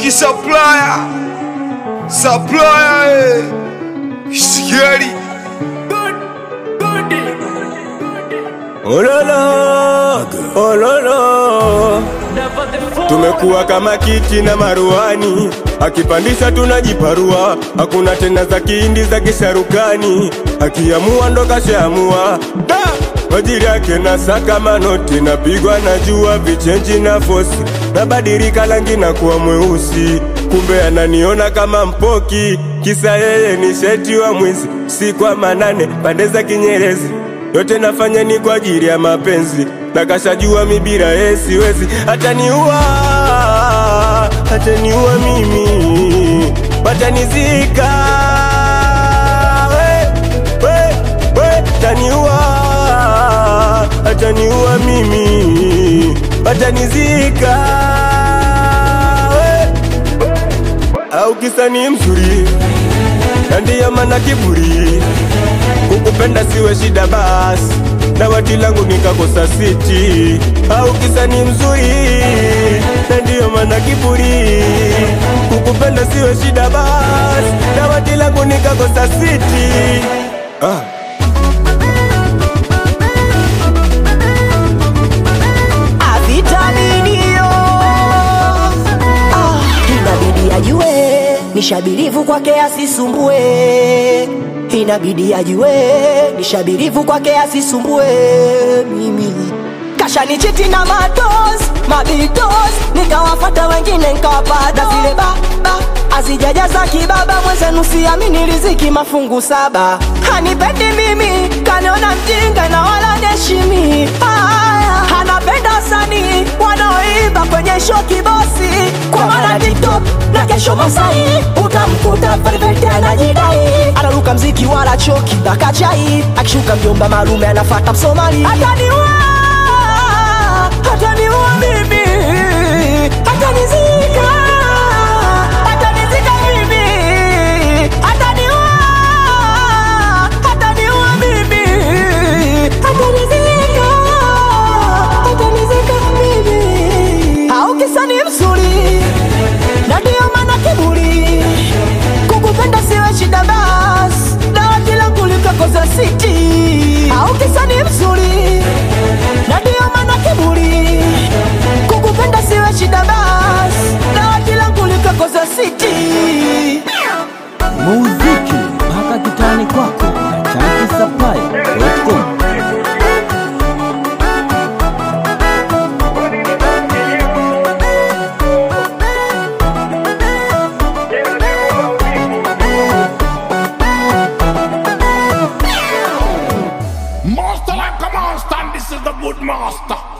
Riziki supplier, supplier, eh. Sigeli. Ololo, ololo, tumekuwa kama kiti na maruani, akipandisha tunajiparua, hakuna tena za kihindi za kisharukani, akiamua ndo kashaamua da majiri yake na saka manoti, napigwa na jua vichenji na fosi, nabadilika rangi na kuwa mweusi, kumbe ananiona kama mpoki, kisa yeye ni sheti wa mwizi, si kwa manane pande za Kinyerezi yote nafanya ni kwa ajili ya mapenzi, na kashajua mi bila yeye siwezi, ataniua, ataniua mimi, watanizika, we, we, we, ataniua, ataniua mimi, watanizika, we, au kisa ni mzuri, na ndiyo maana kiburi kukupenda siwe shida basi na wati langu nikakosa siti au kisa ni mzuri na ndiyo maana kiburi kukupenda siwe shida basi na wati langu nikakosa siti ah. avitaminio ah, inabidi ajue nishabirivu kwake asisumbue inabidi ajue nishabirivu kwake asisumbue mimi kashanichiti na matos mabitos nikawafata wengine nkawapata zile baba azijajaza kibaba mwenzenu siamini riziki mafungu saba hanipendi mimi kaniona mjinga na wala neshimi haya anapenda wasanii wanaoimba kwenye show kibosi kwa maana tiktok na kesho masai utamkuta perfect anajidai anaruka mziki wala choki na kachai akishuka mjomba malume anafata msomali ataniua ataniua mimi atanizika atanizika mimi ataniua ataniua mimi atanizika atanizika mimi au kisa ni mzuri na ndiyo maana kiburi kukupenda siwe shida bas dawati langu likakoza siti au kisa ni mzuri na ndiyo maana kiburi kukupenda siwe shida bas dawati langu likakoza siti muziki mpaka kitani kwako na chankisapai.com Master like a monster, and this is the good master.